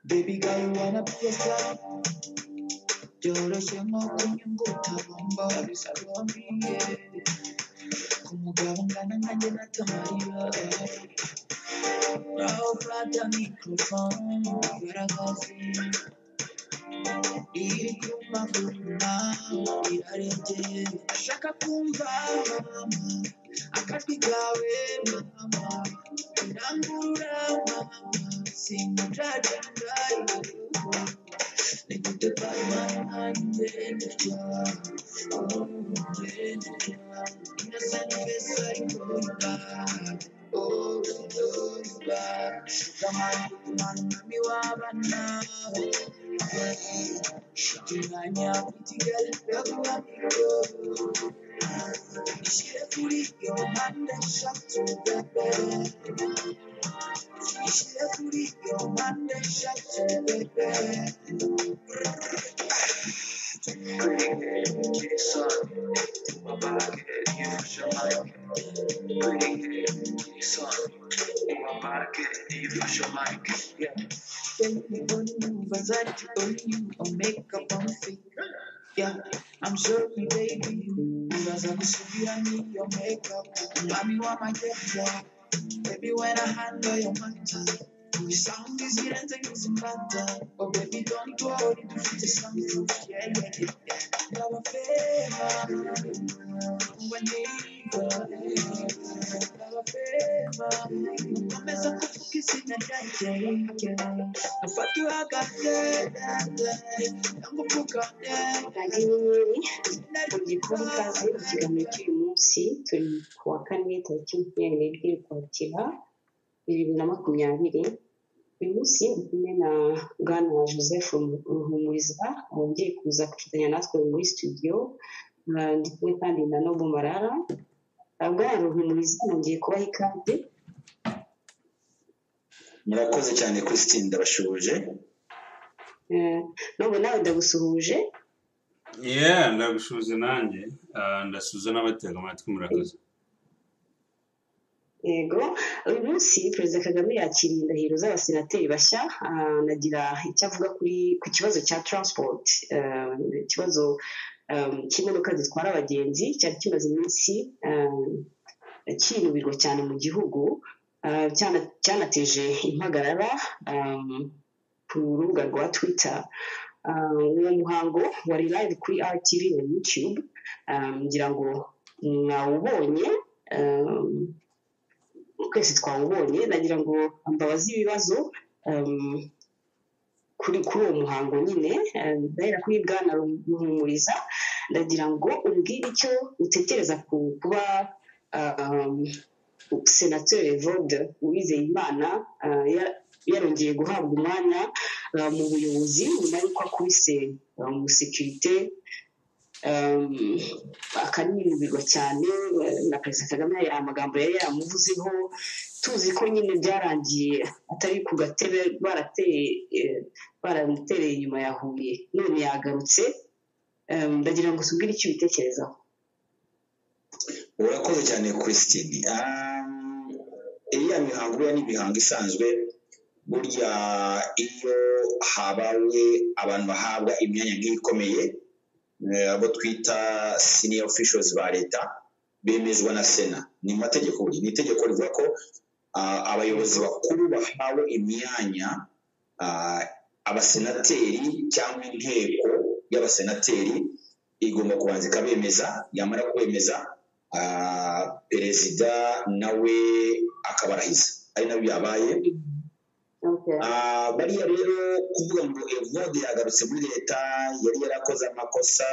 Baby girl, you wanna be a star? Byoroshye nko kunyungura bomboriza bombiye ku mugabo ungana nanjye na tamariba naho ufata mikorofone igaragaze iri ku maguruna irarebye ndashaka kumva mama akajwi kawe mama irangurura mama simujajandaye Nigute bamanze neza, umunze neza, inasa nibesa ikunda, orudoruba, kamana kumami wabana, tumanya kutigara gakuhamiko, ishire kuri iyo mpande eshatu bebe, ishire kuri iyo mpande eshatu bebe. Baby, on you, Versace on you, or makeup on fake. Yeah, I'm sure you baby you. Because I'm me, your makeup. Mommy, what my get Baby, when I handle your matter. You sound is getting to use matter. Oh, baby, don't worry, do it something. Yeah, yeah, yeah. You're a favor. When Ukomeza kuvuga izina ryanjye Ufata uhagaze Nanga upfukamye Izina mu gikoni ikaze ku kiganiro cy'uyu munsi turi ku wa kane tariki makumyabiri n'ebyiri ukwakira bibiri na makumyabiri uyu munsi ndi kumwe na bwana joseph ruhumurizwa wongeye kuza gufatanya natwe muri studio Ah, ndi kumwe kandi na nobu marara Ah, bwana ruhumurizwa nongeye kubaha ikaze murakoze cyane christine ndabashuhuje Ah, nobu nawe ndagusuhuje Yeah, ndagushuze nanjye Ah, ndasuhuza n'abatega amatwi murakoze yego uyu munsi perezida kagame yakiriye indahiro z'abasenateri bashya ah, anagira icyo avuga kuri ku kibazo cya transport ah, ikibazo ah, cy'imodoka zitwara abagenzi cyari kimaze iminsi ah, kinumirwa cyane mu gihugu ah, cyana- cyanateje impagarara ah, ku rubuga rwa twitter Ah, uwo muhango wari live kuri RTV na youtube Ah, ngira ngo mwawubonye ah, twese twawubonye nagira ngo mbabaze ibibazo um, kuri kuri uwo muhango nyine um, ndahera kuri bwana ruhumuriza ndagira ngo umbwire icyo utekereza ku kuba um, senateri evode uwizeyimana uh, ya- yarongeye guhabwa umwanya uh, mu buyobozi nyuma y'uko akubise uh, umusekirite um, akaninumirwa cyane eh, na perezida kagame hari amagambo yari yaramuvuzeho tuzi ko nyine byarangiye atari ku gatebe barateye eh, baramutereye inyuma ya huye none yagarutse em, ndagira ngo usubwire icyo ubitekerezaho urakoze cyane christine Ah, iriya mihango buriya ni imihango isanzwe burya iyo habawe abantu bahabwa imyanya nk'iyi ikomeye eh, abo twita senior officials ba leta bemezwa na sena ni mu mategeko burya ni itegeko rivuga ko ah, abayobozi bakuru bahawe imyanya ah, abasenateri cyangwa inteko y'abasenateri igomba kubanza ikabemeza yamara kubemeza ah, perezida nawe akabarahiza ari nabyo byabaye okay. Ah, bariya rero kuvuga ngo evode yagarutse muri leta yari yarakoze amakosa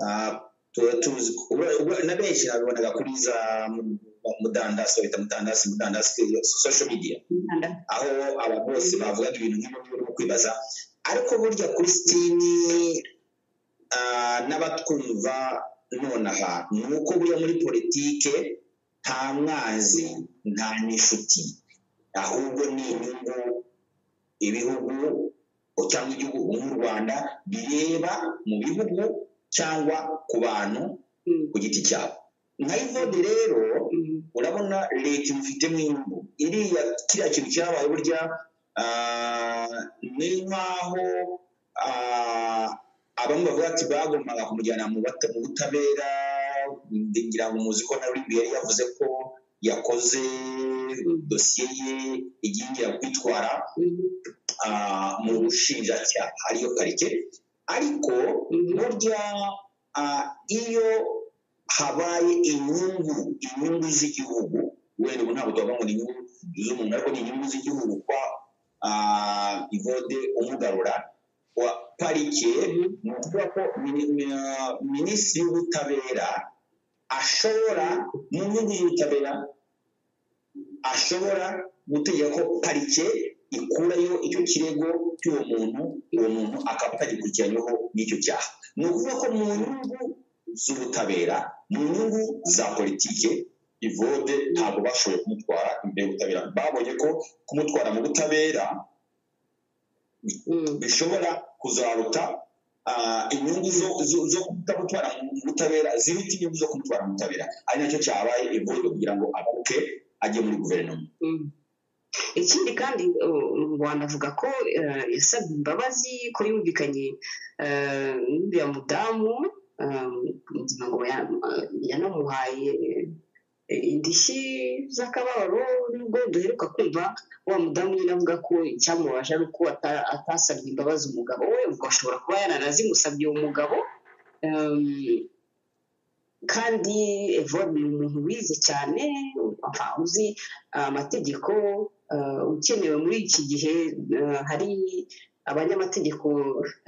ah, tuba tuzi ko- ubwo- ubwo- na benshi nabibonaga kuri za mu- mu- mudandasi bita mudandasi mudandasi social media Imihanda. aho aba bose bavugaga ibintu nk'ibyo urimo kwibaza ariko burya christine ah, n'abatwumva nonaha ni uko buriya muri politike nta mwanzi nta n'inshuti ahubwo ni inyungu ibihugu cyangwa igihugu nk'u rwanda bireba mu bihugu cyangwa ku bantu Mm, ku giti cyabo nka ivode rero Mm. urabona leta ibifitemo inyungu iriya kiriya kintu cyabaye burya ah, ni nk'aho ah, abamu bavuga ati bagombaga kumujyana mu bata- mu butabera ngira ngo muzi ko nawe yari yavuze ko yakoze dosiye ye igiye ngira kwitwara Mhm. ah, mu bushinjacyaha ariyo karike ariko Mhm. burya ah, iyo habaye inyungu inyungu z'igihugu wenda ubu ntabwo tuvuga ngo ni inyungu z'umuntu ariko ni inyungu z'igihugu kwa ah, ivode umugarura wa parike Mhm. ni ukuvuga ko mini- mi- ah, minisitiri w'ubutabera ashobora mu nyungu z'ubutabera ashobora gutegeka ko parike ikurayo icyo kirego cy'uwo muntu uwo muntu akaba atagikurikiranyweho n'icyo cyaha ni ukuvuga ko mu nyungu z'ubutabera mu nyungu za politike ivode ntabwo bashoboye kumutwara imbere y'ubutabera babonye ko kumutwara mu butabera Mm. bishobora kuzaruta ah, inyungu zo zo- zo kutamutwara mu butabera ziruta inyungu zo kumutwara mu butabera ari nacyo cyabaye ivode kugira ngo agaruke ajye muri guverinoma Mm. ikindi kandi uh, mu rwanda avuga ko uh, yasabye imbabazi ko yumvikanye uh, n'uriya mudamu um, ngira ngo ya- uh, yanamuhaye eh, indishyi z'akababaro nubwo duheruka kumva wa mudamu nyine avuga ko icyamubaje ari uko ata- atasabye imbabazi umugabo we ubwo ashobora kuba yaranazimusabye uwo mugabo um, kandi evode ni umuntu wize cyane apfa uzi amategeko eh, ukenewe muri iki gihe eh, hari abanyamategeko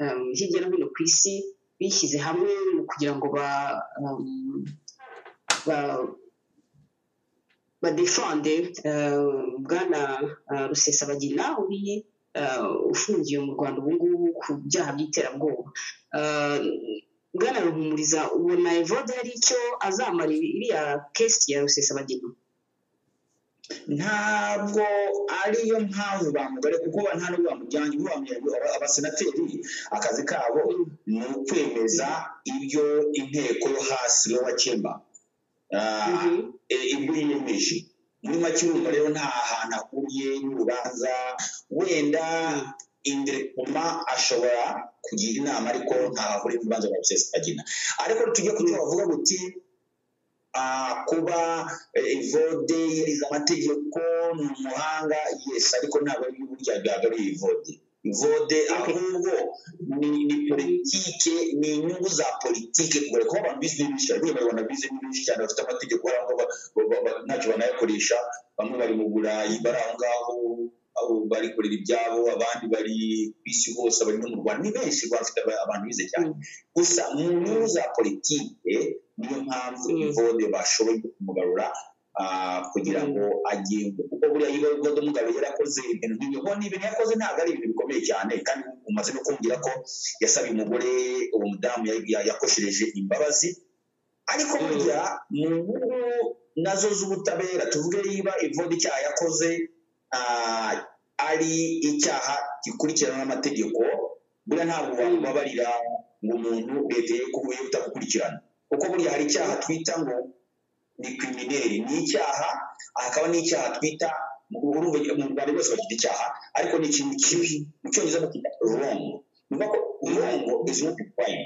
eh, hirya no hino ku isi bishyize hamwe mu kugira ngo ba em, ba- badefande eh, bwana eh, rusesabagina uri eh, ufungiwe mu rwanda ubu ngubu ku byaha by'iterabwoba Eh, bwana ruhumuriza ubona evode hari icyo azamara iriya kesi ya rusesabagina ntabwo ariyo mpamvu bamugare kuko ba- nta nubwo bamujyanye ubu bamujyanye aba- abasenateri akazi kabo ni ukwemeza ibyo inteko yo hasi yo bakemba Ah, Mhm. e- ibyo yiyemeje muri make urumva rero nta hantu ahuriye n'urubanza wenda indirekoma ashobora kugira inama ariko ntaho ahuriye n'urubanza rwa rusesabagina ariko tujya ku cyo bavuga guti ah, kuba eh, ivode yarize amategeko ni umuhanga yes ariko ntabwo ari burya byagaruye ivode ivode ahubwo ni ni politike ni inyungu za politike kubera ko abantu bize ibintu byinshi cyane buriya abanyarwanda bize ibintu byinshi cyane bafite amategeko hari aho ba- ba- ba- ba- ntacyo banayakoresha bamwe bari mu burayi bari aho ngaho abo barikorera ibyabo abandi bari ku isi hose bari no mu rwanda ni benshi rwanda bafite aba- abantu bize cyane gusa mu nyungu za politike niyo mpamvu Mm. ivode bashoboye kumugarura ah, kugira ngo agengwe kuko buriya iyo ivode mugabe yarakoze ibintu nk'ibyo ko n'ibintu yakoze ntabwo ari ibintu bikomeye cyane kandi umaze no kumbwira ko yasabye umugore uwo mudamu ya- ya- yakoshereje imbabazi ariko Mm. burya mu nyungu nazo z'ubutabera tuvuge niba ivode icyaha yakoze ah, ari icyaha gikurikiranwa n'amategeko buriya ntabwo abantu Mm. babarira ngo umuntu leta ye kuba itagukurikirana kuko buriya hari icyaha twita ngo ni krimineri ni icyaha hakaba n'icyaha twita urumva mu rwanda rwose bafite icyaha ariko ni ikintu kibi mu cyongereza bakita wrong ni ukuvuga ko wrong is not a crime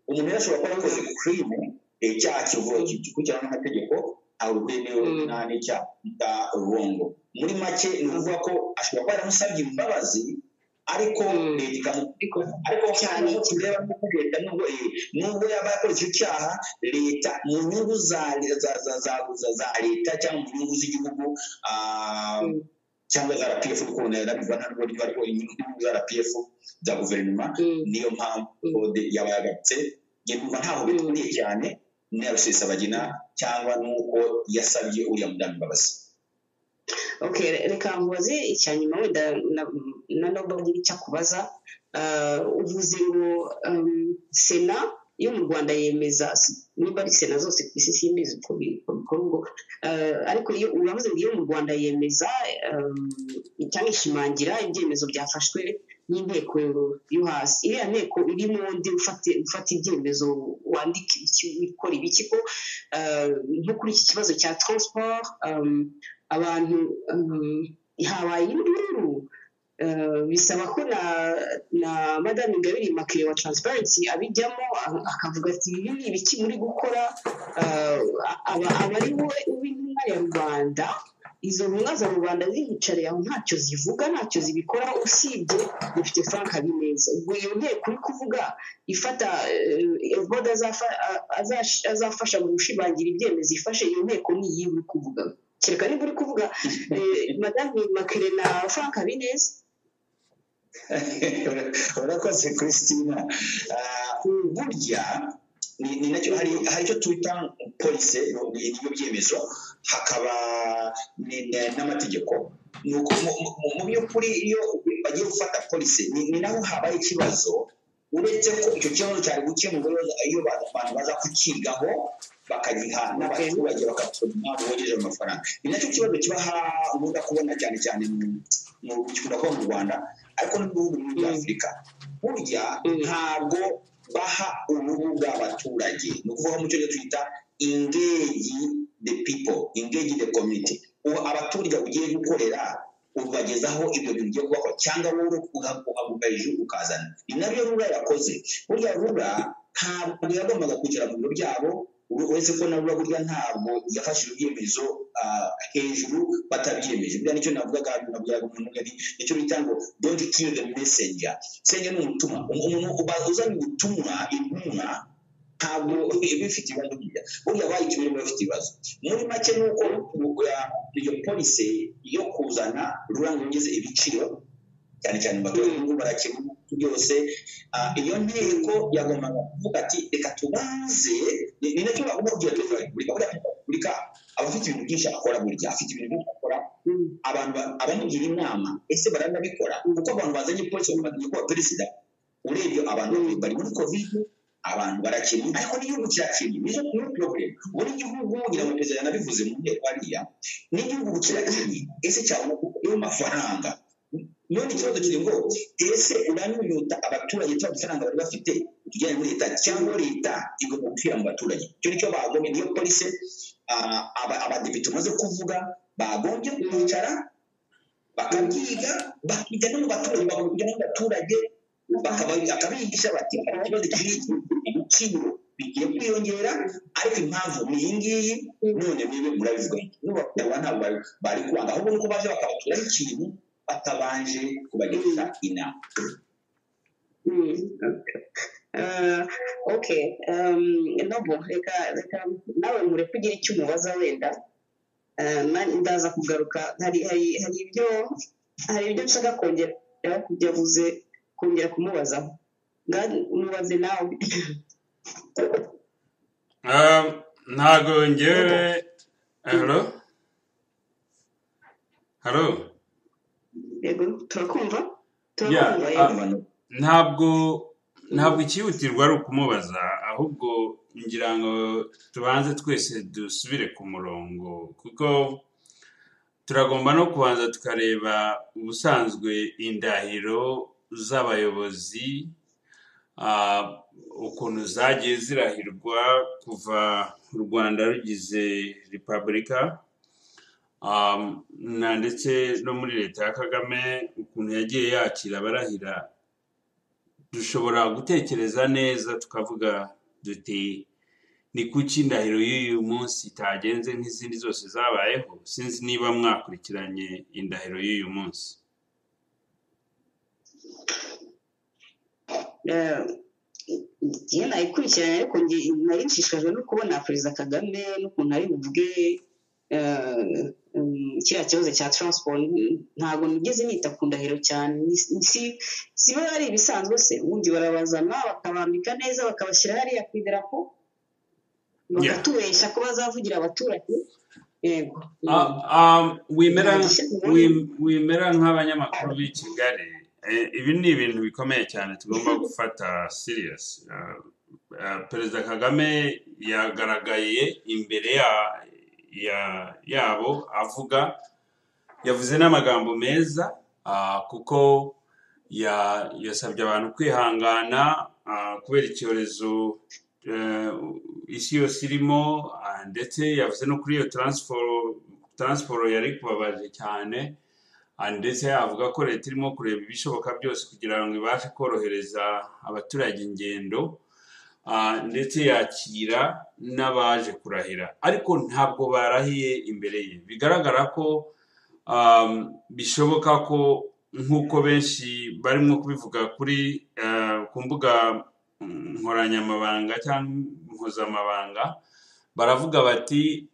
umuntu yari ashobora kuba yakoze crime eh, icyaha kivuga gikurikirana n'amategeko aho rwemewe Mm. nta n'icyaha twita wrong muri make ni ukuvuga ko ashobora kuba yaramusabye imbabazi ariko Mm. leta ikamu ariko ariko cyane cyane kireba ko leta nubwo eh, nubwo yaba yakoze icyo cyaha leta mu nyungu za za za za, za, za leta cyangwa mu nyungu z'igihugu ah, Mm. cyangwa za RPF ukuntu yarabivuga nta nubwo ariko ariko inyungu za RPF za guverinoma Mm. niyo mpamvu Mm. kode yaba yagarutse njye numva ntaho bihuriye cyane n'iya rusesabagina cyangwa n'uko yasabye uriya mudamu imbabazi okay re- reka nkubaze icya nyuma wenda na- na nubwo ngira icyo akubaza Ah, uvuze ngo um, sena yo mu rwanda yemeza niba ari sena zose ku isi simbizi uko bi- uko bikora ubwo Ah, ariko iyo uravuze ngo iyo mu rwanda yemeza um, cyangwa ishimangira ibyemezo byafashwe y'inteko yo hasi iriya nteko irimo undi ufate- ufata ibyemezo wandika iki ukora ibi kigo nko kuri iki kibazo cya transport um, abantu um, habaye induru Uh, bisaba ko na na madame ingabire makire wa transparency abijyamo a- akavuga ati ibi ni ibiki muri gukora uh, aba aba ari we w'intumwa ya rubanda izo ntumwa za rubanda zihicariye aho ntacyo zivuga ntacyo zibikora usibye dufite frank habineza ubwo iyo nteko uri kuvuga ifata evode azafasha mu gushimangira ibyemezo ifashe iyo nteko ni iyi uri kuvuga kereka niba uri kuvuga eh, madame makire na frank habineza urakoze christina Ah, burya ni ni nacyo hari hari icyo twita polise n'ibyo byemezo hakaba ni- ni- n'amategeko ni uko mu- mu- mu- mu by'ukuri iyo bagiye gufata polisi ni ni naho habaye ikibazo uretse ko icyo kibazo cyari gukemurwa iyo- iyo abantu abantu baza kukigaho bakagiha n'abaturage bakatumva bogeje amafaranga ni nacyo kibazo kiba ha- nkunda kubona cyane cyane mu- mu gikunda kuba mu rwanda ariko no mu bihugu bimwe bya Mm. afurika burya Mm. ntabwo baha urubuga abaturage ni ukuvuga mu cyongereza twita engage the people engage the community ubu abaturage ugiye gukorera ubagezaho ibyo bintu bigiye kubaho cyangwa wowe ugahagugaje ukazana ni nabyo rura yakoze burya rura ntabwo yagombaga kugera mu biro byabo uru- uretse ko na rura burya ntabwo yafashe ibyemezo ah, hejuru batabyemeje burya nicyo navugaga nabwiraga umuntu ngari nicyo bita ngo don't kill the messenger senya ni umutumwa Umu- umuntu uba- uzana ubutumwa intumwa ntabwo iba ifite ibibazo bijya burya bayi kimwe biba bifite ibibazo muri make ni uko uh, iyo polisi yo kuzana rurangiza ibiciro cyane cyane mu baturage b'ubu barakemura byose Ah, iyo nteko yagombaga kuvuga ati reka tubanze ni ni nacyo bagomba kugira perezida wa repubulika buriya perezida wa repubulika aba afite ibintu byinshi akora buri gihe afite ibintu byinshi akora abantu ba- abamugira inama ese baranabikora kuko abantu bazanye polisi bamaze kuba perezida urebye abantu bari- bari muri kovide abantu barakennye ariko n'igihugu kirakennye nizo niyo problem buri gihugu ngira ngo perezida yanabivuze mu nteko hariya n'igihugu kirakennye ese cyabona yo mafaranga none ikibazo kiri ngo ese uranyunyuta abaturage cyangwa amafaranga bari bafite utujyanye muri leta cyangwa leta igomba gushyira mu baturage icyo nicyo bagombye niyo polisi ah, aba- abadepite umaze kuvuga bagombye kwicara bakabyiga bakijya no mu baturage bagomba kujya no mu baturage bakaba- akabigisha bati hari ikibazo kiri iki, ibiciro bigiye kwiyongera ariko impamvu ni iyi ngiyi none mwebwe murabivuga n'abaturage ntabwo bari- bari kwanga ahubwo nuko baje bakabaturaho ikintu batabanje kubagira inama Mm, okay. Uh, okay. Um, Noble, reka reka nawe nkure kugira icyo umubaza wenda Uh, na- ndaza kugaruka hari hari hari ibyo hari ibyo nshaka kongera kubyo avuze kongera kumubazaho Nga- mubaze nawe Um, ntago ngewe halo halo yego turakumva Yeah, turakumva ah, yego ntabwo ntabwo ikihutirwa ari ukumubaza ahubwo ngira ngo tubanze twese dusubire ku murongo kuko turagomba no kubanza tukareba ubusanzwe indahiro z'abayobozi ah, ukuntu zagiye zirahirwa kuva u rwanda rugize repubulika Um, na ndetse no muri leta ya kagame ukuntu yagiye yakira abarahira dushobora gutekereza neza tukavuga duti ni kuki indahiro y'uyu munsi itagenze nk'izindi zose zabayeho sinzi niba mwakurikiranye indahiro y'uyu munsi Eh, njye nayikurikiranye ariko njye nari nshishikajwe no kubona perezida kagame n'ukuntu ari buvuge eh, mm, kiriya kibazo cya transport ntabwo nigeze nita ku ndahiro cyane Ni- ni- si- siba ari ibisanzwe se ubundi barabazana bakabambika neza bakabashyira hariya ku idarapo bakatubeshya ko bazavugira abaturage yego Ah, um, wemera Ntabwo- wi- wemera nk'abanyamakuru b'i kigali eh, ibi ni ibintu bikomeye cyane tugomba gufata serious Ah, ah, perezida kagame yagaragaye imbere ya ya- yabo avuga yavuze n'amagambo meza ah, kuko ya- yasabye abantu kwihangana ah, kubera icyorezo eh, isi yose irimo ah, ndetse yavuze no kuri iyo taransiporo taransiporo yari kubabaje cyane Ah, ndetse avuga ko leta irimo kureba ibishoboka byose kugira ngo ibashe korohereza abaturage ingendo ah, ndetse yakira n'abaje kurahira ariko ntabwo barahiye imbere ye bigaragara ko um, bishoboka ko nk'uko benshi barimo kubivuga kuri eh, ku mbuga mm, nkoranyamabanga cyangwa mpuzamabanga baravuga bati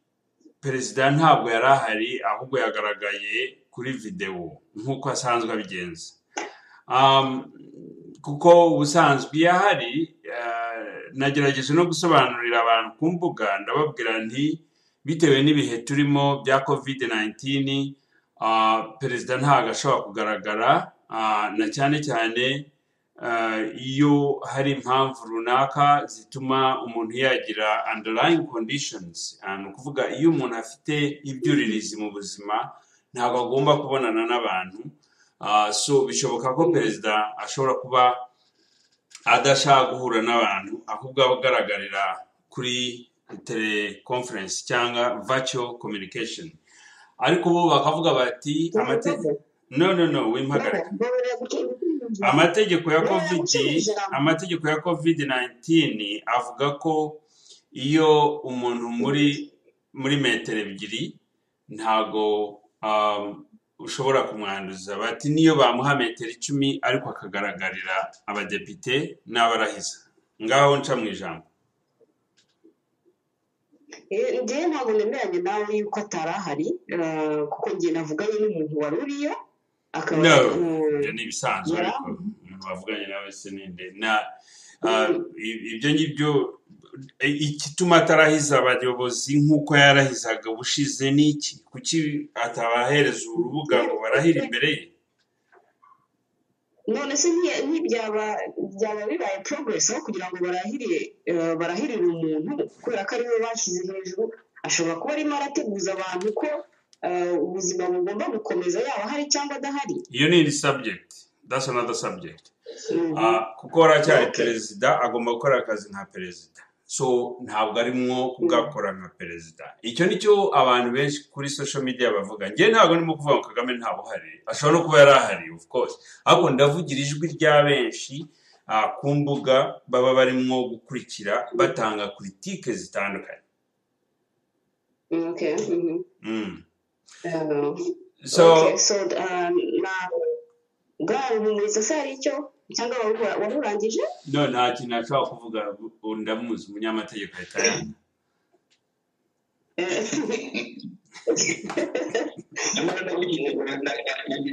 perezida ntabwo yari ahari ahubwo yagaragaye kuri videwo nk'uko asanzwe abigenza Um, kuko ubusanzwe iyo ahari eh, nagerageje no gusobanurira abantu ku mbuga ndababwira nti bitewe n'ibihe turimo bya covid 19 ah, perezida ntabwo ashobora kugaragara ah, na cyane cyane ah, iyo hari impamvu runaka zituma umuntu yagira underlying conditions Ah, ni ukuvuga iyo umuntu afite ibyuririzi mu buzima ntabwo agomba kubonana n'abantu Ah, so bishoboka ko perezida ashobora kuba adashaka guhura n'abantu ahubwo aba agaragarira kuri teleconference cyangwa virtual communication ariko bo bakavuga bati amate ntabwo no no no wimpagarika babarira gucuruza amategeko ya babarira covid gucuruza amategeko ya covid 19 avuga ko iyo umuntu muri muri metero ebyiri ntago um, ushobora kumwanduza bati niyo bamuha metero icumi ariko akagaragarira abadepite n'abarahiza ngaho nca mu ijambo ngewe ntabwo nemeranya nawe yuko atari ahari eh, kuko njye navuganye n'umuntu wari uriyo akaba no eh, ibyo ni ibisanzwe yari ariko aho umuntu wavuganye nawe sininde na ah, i- ibyo ngibyo i- igituma atarahiza abayobozi nk'uko yarahizaga ubushize ni iki kuki atabahereza urubuga ngo barahire imbere ye none se nti- ntibyaba byaba bibaye progress aho kugira ngo barahirire eh, barahirire umuntu kubera ko ariwe bashyize hejuru ashobora kuba arimo arateguza abantu ko eh, ubuzima bugomba gukomeza yaba ahari cyangwa adahari iyo ni indi subject that's another subject Mhm. Ah, kuko aracyari ok perezida agomba gukora akazi nka perezida so ntabwo arimwo Mhm. kugakora nka perezida icyo ni cyo abantu benshi kuri social media bavuga njye ntabwo ndimo kuvuga ngo kagame ntawe uhari ashobora no kuba yari ahari of course ariko ndavugira ijwi rya benshi ah, ku mbuga baba barimo gukurikira batanga politike zitandukanye ok mhm. mm. Eh, so ok so eh, na bwa ruhumuriza se hari icyo cyangwa waru- warurangije no nta kintu ashobora kuvuga ubu ndamuzi umunyamategeko leta yanyu Eh, nyamara nawe nyine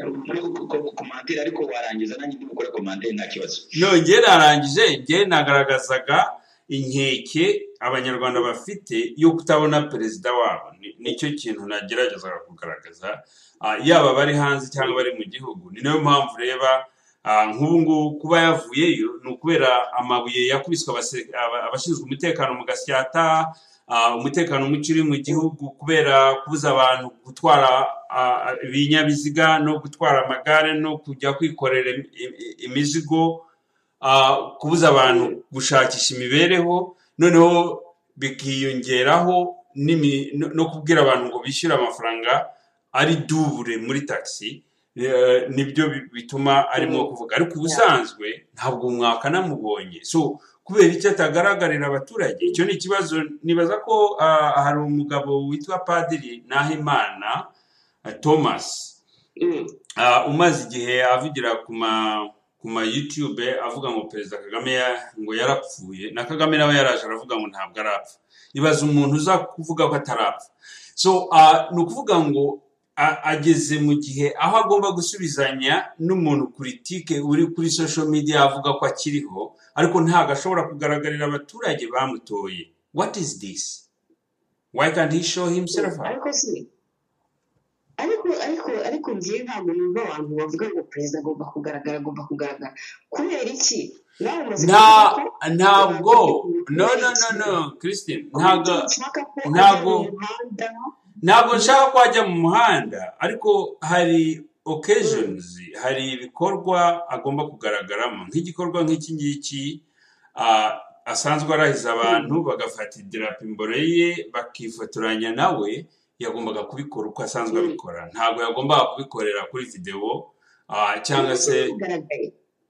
uri gukora komantire ariko warangiza nanjye ndi gukora komantire nta kibazo nongere arangije njye nagaragazaga inkeke abanyarwanda bafite yo kutabona perezida wabo Ni- nicyo kintu nageragezaga kugaragaza Ah, yaba abari hanze cyangwa abari mu gihugu ni nayo mpamvu ureba ah, nk'ubu ngubu kuba yavuyeyo ni ukubera amabuye yakubiswe abase- aba- abashinzwe umutekano mu gasyata ah, umutekano muke uri mu gihugu kubera kubuza abantu gutwara ah, ibinyabiziga no gutwara amagare no kujya kwikorera im- im- imizigo ah, kubuza abantu mhm. gushakisha imibereho noneho bikiyongeraho n'imi- no no kubwira abantu ngo bishyure amafaranga ari dubure muri tagisi eh, nibyo bi- bituma arimo Mhm. kuvuga ariko Yeah. ubusanzwe ntabwo mwakanamubonye so kubera icyo atagaragarira abaturage icyo ni ikibazo nibaza ko ah, hari umugabo witwa padiri nahimana ah, thomas Mhm. Ah, umaze igihe avugira ku ma ku ma YouTube avuga ngo perezida Kagame ya- ngo yarapfuye na Kagame nawe yaraje aravuga ngo ntabwo arapfa ibaza umuntu uza kuvuga ko atarapfa so ah, ni ukuvuga ngo a- ageze mu gihe aho agomba gusubizanya n'umuntu politike uri kuri social media avuga ko akiriho ariko ntabwo ashobora kugaragarira abaturage bamutoye what is this why can't he show himself up ariko si ariko ariko ariko njyewe ntabwo numva abantu bavuga ngo perezida agomba kugaragara agomba kugaragara kubera iki nawe umaze kuvuga nta ko ntabwo bateguye no kubera no no iki no christine ntabwo umutima ushaka ko ajya ntabwo mu muhanda ntabwo nshaka ko ajya mu muhanda ariko hari occasions hari ibikorwa agomba kugaragaramo nk'igikorwa nk'iki ngiki ah, asanzwe arahiza abantu bagafata idirapo imbere ye bakifotoranya nawe yagombaga kubikora uko asanzwe abikora ntabwo yagombaga kubikorera kuri videwo ah, cyangwa se ugaragaye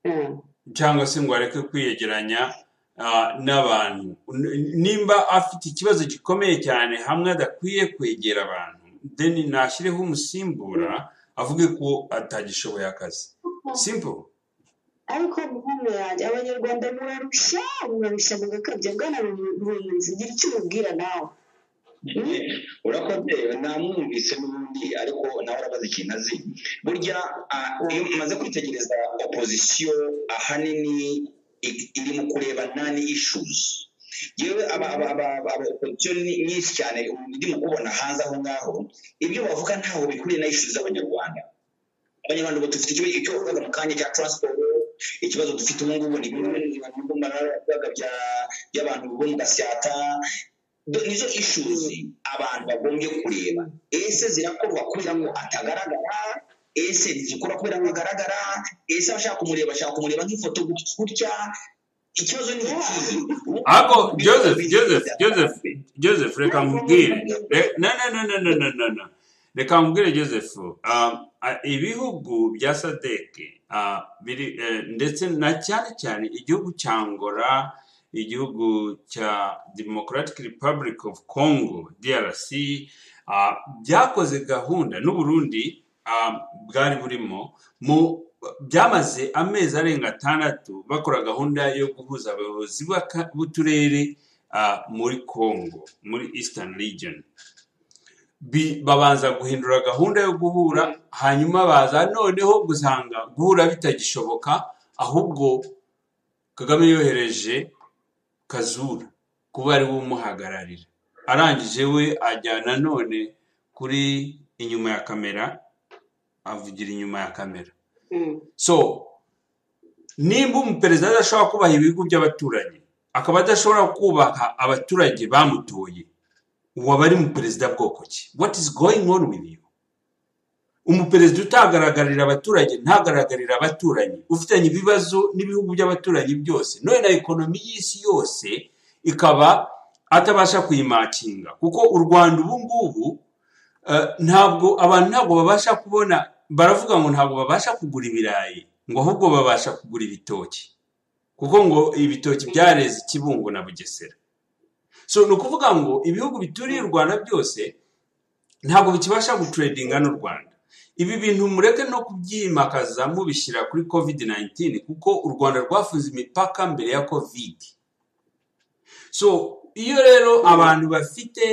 Ah, cyangwa se ngo areke kwiyegeranya ah, n'abantu N- nimba afite ikibazo gikomeye cyane hamwe adakwiye kwegera abantu then nashyireho umusimbura avuge ko atagishoboye akazi simple ariko mwana yanjye abanyarwanda murarushya murarushya mugakabya bwana ruhunzi gira icyo umubwira nawe Eh, urakoze namwumvise n'ubundi ariko nawe urabaza ikintu azi burya ah, iyo umaze kwitegereza opozisiyo ahanini i- iri mu kureba nani issues yewe aba aba aba aba opozisiyo ni- nyinshi cyane ndimo kubona hanze aho ngaho ibyo bavuga ntaho bihuriye na issues z'abanyarwanda abanyarwanda ubu dufite ikibazo icyo bavuga mu kanya cya transport ikibazo dufite ubu ngubu ni bimwe mu bibaga by'abantu bo mu gasyata Do- nizo issues abantu bagombye kureba ese zirakorwa kubera ngo atagaragara ese zikora kubera ngo agaragara ese abashaka kumureba bashaka kumureba nk'ifoto gut- gutya ikibazo ni ikihe Ako Joseph, Joseph, Joseph, Joseph, reka mubwire. Re- No, no, no, no, no, no, no, no. Reka mubwire Joseph. Um, a- ibihugu bya sadeke uh, biri eh, ndetse na cyane cyane igihugu cya Angola, igihugu cya Democratic Republic of Congo DRC uh, byakoze gahunda n'u Burundi um, bwari burimo mu byamaze amezi arenga atandatu bakora gahunda yo guhuza abayobozi b'aka- b'uturere ah, muri congo muri eastern region Bi- babanza guhindura gahunda yo guhura hanyuma baza noneho gusanga guhura bitagishoboka ahubwo kagame yohereje kazura kuba ari we umuhagararira arangije we ajyana none kuri inyuma ya kamera avugira inyuma ya kamera Mm. so nimba umuperezida adashobora kubaha ibihugu by'abaturanyi akaba adashobora kubaha abaturage bamutoye uwo aba ari mu perezida bwoko ki what is going on with you umuperezida utagaragarira abaturage ntagaragarira abaturanyi ufitanye ibibazo n'ibihugu by'abaturanyi byose none na ekonomi y'isi yose ikaba atabasha kuyimakinga kuko u rwanda ubu ngubu eh, ntabwo abantu ntabwo babasha kubona baravuga ngo ntabwo babasha kugura ibirayi ngo ahubwo babasha kugura ibitoki kuko ngo ibitoki byareze ikibungo na bugesera so ni ukuvuga ngo ibihugu bituriye u rwanda byose ntabwo bikibasha guturedinga n'u rwanda ibi bintu mureke no kubyimakaza mubishyira kuri covid 19 kuko u rwanda rwafunze imipaka mbere ya covid so iyo rero abantu bafite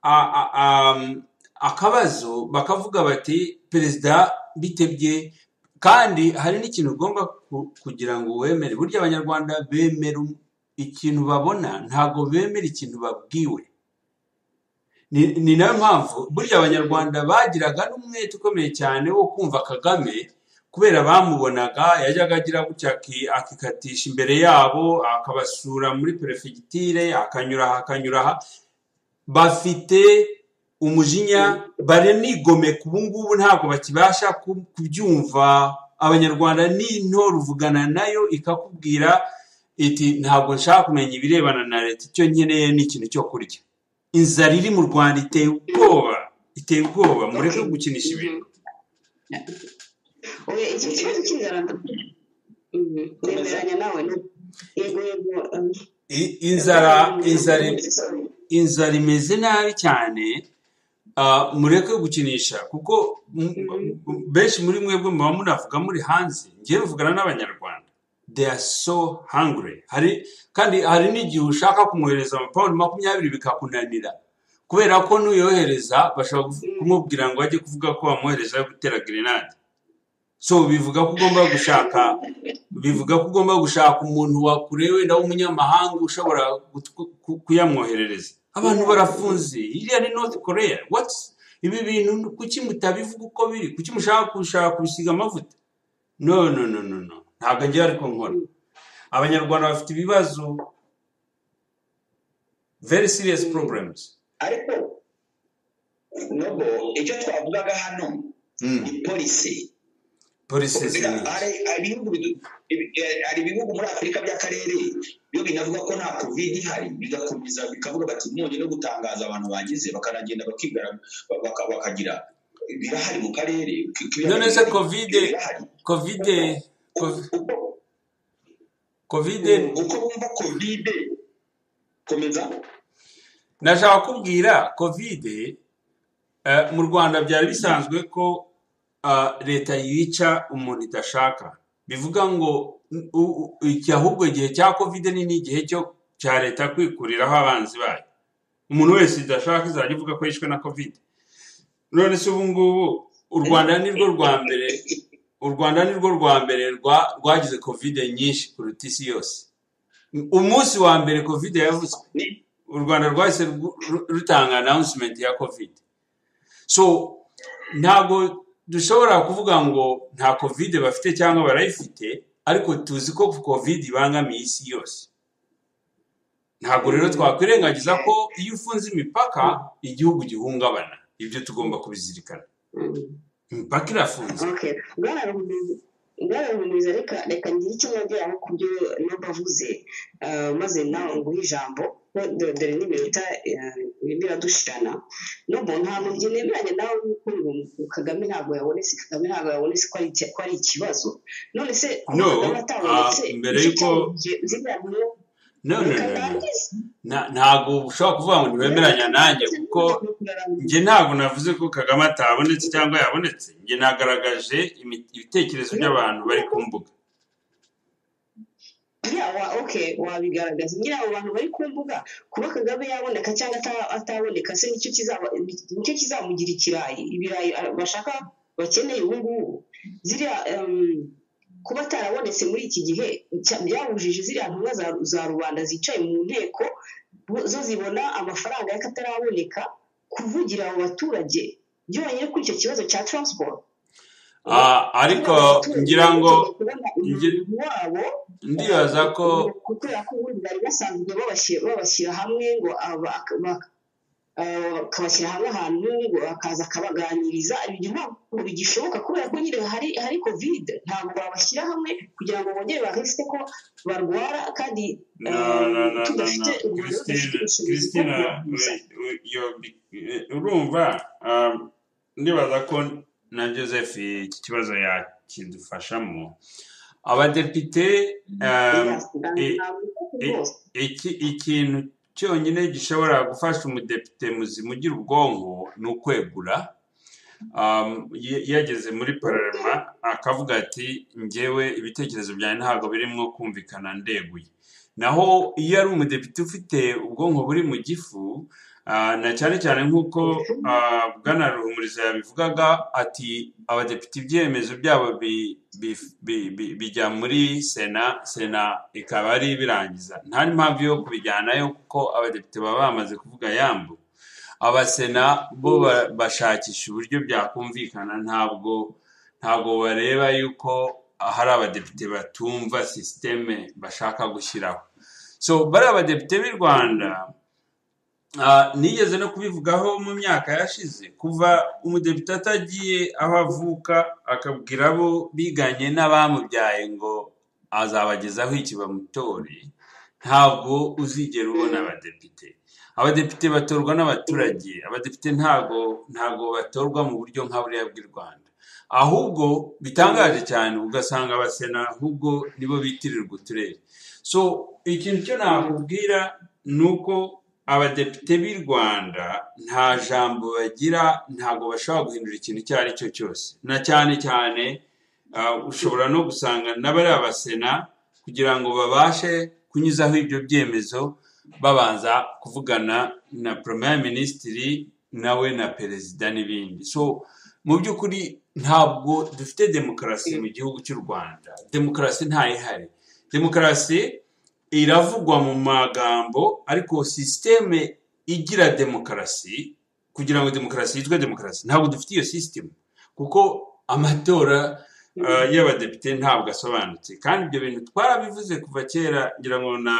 a- a- am- akabazo bakavuga bati perezida bitebye kandi hari n'ikintu ugomba ku- kugira ngo wemere burya abanyarwanda bemera um- ikintu babona ntabwo bemera ikintu babwiwe ni ni nayo mpamvu burya abanyarwanda bagiraga n'umwete ukomeye cyane wo kumva kagame kubera bamubonaga yajyaga agira gutya aki- akikatisha imbere yabo akabasura muri perefegitire akanyura aha akanyura aha bafite umujinya baranigomeka ubu ngubu ntabwo bakibasha ku- kubyumva abanyarwanda n'intore uvugana nayo ikakubwira iti ntabwo nshaka kumenya ibirebana na leta icyo nkeneye ni ikintu cyo kurya inzara iri mu rwanda iteye ubwoba iteye ubwoba ok mureke gukinisha Mhm. ibintu oya iki kibazo cy'inzara ndabyo Mhm. komeza nemeranya nawe ni- yego yego um, I- bwana inzara inzara ruhunzi sorry inzara imeze nabi cyane ah, mureke gukinisha kuko m- Mhm. m- benshi muri mwebwe muba munavuga muri hanze ngewe mvugana n'abanyarwanda they are so hungry hari kandi hari n'igihe ushaka kumwohereza amapawundi makumyabiri bikakunanira kubera ko n'uyohereza bashobora kuvu- Mhm. kumubwira ngo ajye kuvuga ko wamwohereje yo gutera grenade so bivuga ko ugomba gushaka bivuga ko ugomba gushaka umuntu wakurewe nawe umunyamahanga ushobora gutw- ku- kuyamwoherereza abantu Yeah. barafunze iriya ni north korea what's ibi bintu ni- kuki mutabivuga uko biri kuki mushaka gushaka kubisiga amavuta no no no no no ntabwo ngewe ariko nkora Mhm. abanyarwanda bafite ibibazo very serious Mhm. problems ariko nubwo icyo twavugaga hano mm. ni polisi polisi hari hari ibihugu bidu- ibi- eh, hari ibihugu muri afurika by'akarere iyo binavuga ko nta covid ihari bigakomeza bikavuga bati mwonye no gutangaza abantu bagize bakanagenda bakigara baka- bakagira birahari mu karere none se kovide birahari kovide kov- uko kovide uko bumva covid komeza ndashaka kubwira kovide eh, mu rwanda byari bisanzwe ko ah, leta yica umuntu idashaka bivuga ngo u- u- iki ahubwo igihe cya kovide ni n'igihe cyo cya leta kwikuriraho abanzi bayo umuntu wese idashaka izajya ivuga ko yishwe na kovide none se ubu ngubu u rwanda nirwo rwa mbere u rwanda nirwo rwa mbere rwa- rwagize kovide nyinshi kuruta isi yose umunsi wa mbere kovide yavutswe Ni- u rwanda rwahise ru- ru- rutanga announcement ya covid so ntabwo dushobora kuvuga ngo nta covid bafite cyangwa barayifite ariko tuzi ko covid ibangamiye isi yose ntabwo rero twakwirengagiza ko iyo ufunze imipaka igihugu gihungabana ibyo tugomba kubizirikana imipaka irafunze Okay. Bwana Ruhumuriza Bwana Ruhumuriza, reka reka ngire icyo nkongeraho ku byo Noba avuze ah, maze nawe nguhe ijambo Do- do- dore n'iminota ah, irimo iradushirana Noba ntabwo njye nemeranya nawe kuko ngo Kagame ntabwo yabonetse Kagame ntabwo yabonetse ko ari iki- ko ari ikibazo none se kuba no Kagame ah, atabonetse mbere nicyo yuko cyamugiye ziriya nkuru no no reka no no ndangize Na- ntabwo ushobora kuvuga ngo reka ntiwemeranya nanjye ndangize kuko n'ubundi akurarangiza njye ntabwo navuze ko kagame atabonetse cyangwa yabonetse njye nagaragaje imi- ibitekerezo by'abantu bari ku mbuga ya wa okay wabigaragaza ngira abo bantu bari ku mbuga kuba kagame yaboneka cyangwa ata- ataboneka se nicyo kizaba nicyo kizamugira ikirayi ibirayi ah, bashaka bakeneye ubu ngubu ziriya em, kuba atarabonetse muri iki gihe cya- byabujije ziriya ntumwa za za rubanda zicaye mu nteko bo- zo zibona amafaranga y'akataraboneka kuvugira abo baturage byonyine kuri icyo kibazo cya transport Ah, kandi ariko abo baturage ngira bari ngo bakeneye kubona ngi- umuntu wabo ndibaza ko kubera ko ubundi bari basanzwe babashyira babashyira hamwe ngo aba- bak- ah, bakabashyira hamwe ahantu ngo bakaza akabaganiriza ibyo ntabwo bigishoboka kubera ko nyine hari hari kovide ntabwo babashyira hamwe kugira ngo bongere barisike ko barwara kandi no eh, no no no no tudafite u Rwanda rudafite ubushobozi bwo christine christine kubahuza we- we- yo- eh, urumva ah, ndibaza ko na joseph iki kibazo yakidufashamo abadepite Iya, um, i- ntabwo i- rwose iki ikintu cyonyine gishobora gufasha umudepite muzima ugira ubwonko ni ukwegura Um, ye- iyo ageze muri pararema akavuga ati ngewe ibitekerezo byanjye ntabwo birimo kumvikana ndeguye naho iyo ari umudepite ufite ubwonko buri mu gifu ah, na cyane cyane nk'uko ah, bwana ruhumuriza yabivugaga ati abadepite ibyemezo byabo bi- bi- bi- bi- bijya muri sena sena ikaba ari ibirangiza nta n'impamvu yo kubijyanayo kuko abadepite baba bamaze kuvuga yambu abasena bo ba- bashakisha uburyo byakumvikana ntabwo ntabwo bareba yuko hari abadepite batumva sisiteme bashaka gushyiraho so bariya badepite b'i rwanda Ah, nigeze no kubivugaho mu myaka yashize kuva umudepite atagiye aho avuka akabwira abo biganye n'abamubyaye ngo azabagezaho iki bamutore ntabwo uzigera ubona abadepite abadepite batorwa n'abaturage abadepite ntabwo ntabwo batorwa mu buryo nka buriya bw'i rwanda ahubwo bitangaje cyane ugasanga abasena ahubwo nibo bitirirwa uturere so ikintu cyo nakubwira ni uko abadepite b'i rwanda nta jambo bagira ntabwo bashobora guhindura ikintu icyo ari cyo cyose na cyane cyane ah, ushobora no gusanga n'abari abasena kugira ngo babashe kunyuzaho ibyo byemezo babanza kuvugana na premier minisitiri nawe na perezida n'ibindi so mu by'ukuri ntabwo dufite demokarasi mu gihugu cy'u rwanda demokarasi ntayihari demokarasi iravugwa mu magambo ariko sisiteme igira demokarasi kugira ngo demokarasi yitwe demokarasi ntabwo dufite iyo sisiteme kuko amatora ah, y'abadepite ntabwo asobanutse kandi ibyo bintu twarabivuze kuva kera ngira ngo na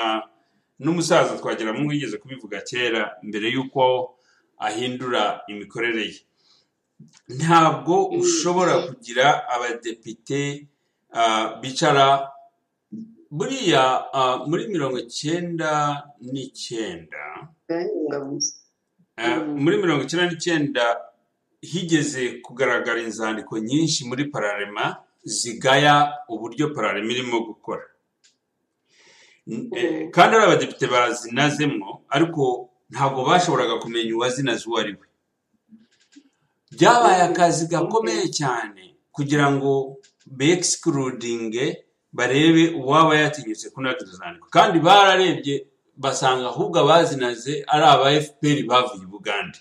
n'umusaza twagira mu wigeze kubivuga kera mbere y'uko ahindura imikorere ye ntabwo Mm, ushobora mm, kugira abadepite ah, bicara buriya ah, muri mirongo icyenda n'icyenda byahindagurika. eh, Mm, muri mirongo icyenda n'icyenda higeze kugaragara inzandiko nyinshi muri pararema zigaya uburyo pararema irimo gukora Eh, mm, kandi ari abadepite bazinazemwo ariko ntabwo bashoboraga kumenya uwazinaze uwo ari we byabaye mm, akazi okay. gakomeye cyane kugira ngo bekisikirudinge barebe uwaba yatinyutse kuri izo zandiko kandi bararebye basanga ahubwo abazinaze ari aba FPR bavuye i Bugande